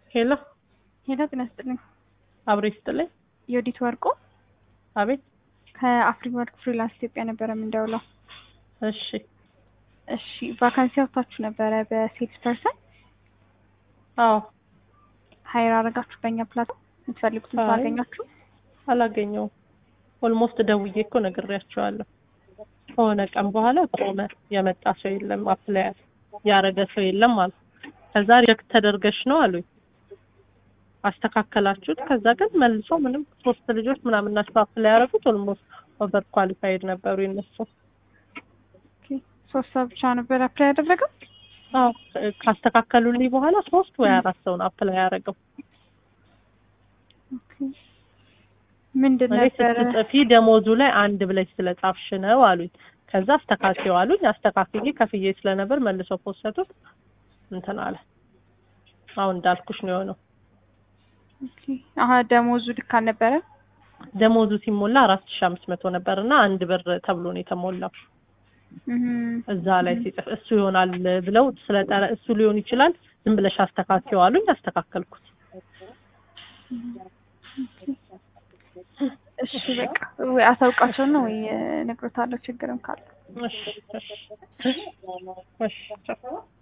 ሄሎ ሄሎ ጤና ይስጥልኝ። አብሬ ስጥልኝ። የወዲት ወርቁ አቤት። ከአፍሪ ወርክ ፍሪላንስ ኢትዮጵያ ነበረ የምንደውለው። እሺ እሺ ቫካንሲ አውጥታችሁ ነበረ በሴልስ ፐርሰን አዎ ሀይር አረጋችሁ በእኛ ፕላትፎርም የምትፈልጉትን ሰው አይ። አገኛችሁ? አላገኘውም። ኦልሞስት ደውዬ እኮ ነግሬያቸዋለሁ። ከሆነ ቀን በኋላ ቆመ። የመጣ ሰው የለም፣ አፕላይ ያረገ ሰው የለም አሉ። ከዛ ሪጀክት ተደርገሽ ነው አሉኝ። አስተካከላችሁት። ከዛ ግን መልሶ ምንም ሶስት ልጆች ምናምን ናቸው አፕላይ ያደረጉት። ኦልሞስት ኦቨር ኳሊፋይድ ነበሩ የነሱ። ኦኬ፣ ሶስት ሰው ብቻ ነበር አፕላይ ያደረገው? አዎ ካስተካከሉልኝ በኋላ ሶስት ወይ አራት ሰው ነው አፕላይ ያደረገው። ኦኬ። ምንድን እኔ ነበረ? ስትጽፊ ደሞዙ ላይ አንድ ብለሽ ስለጻፍሽ ነው አሉኝ። ከዛ አስተካክየው አሉኝ። አስተካክዬ ከፍዬ ስለነበር መልሰው ፖሰቱት እንትን አለ። አሁን እንዳልኩሽ ነው የሆነው። ኦኬ። አሀ ደሞዙ ልክ አልነበረ? ደሞዙ ሲሞላ አራት ሺ አምስት መቶ ነበር እና አንድ ብር ተብሎ ነው የተሞላው። እህም፣ እዛ ላይ ሲጽፍ እሱ ይሆናል ብለው ስለጠረ እሱ ሊሆን ይችላል ዝም ብለሽ አስተካክየው አሉኝ። አስተካከልኩት። እሺ በቃ ወይ አሳውቃቸው ነው ወይ እነግሮታለሁ ችግርም ካለ እሺ እሺ እሺ እሺ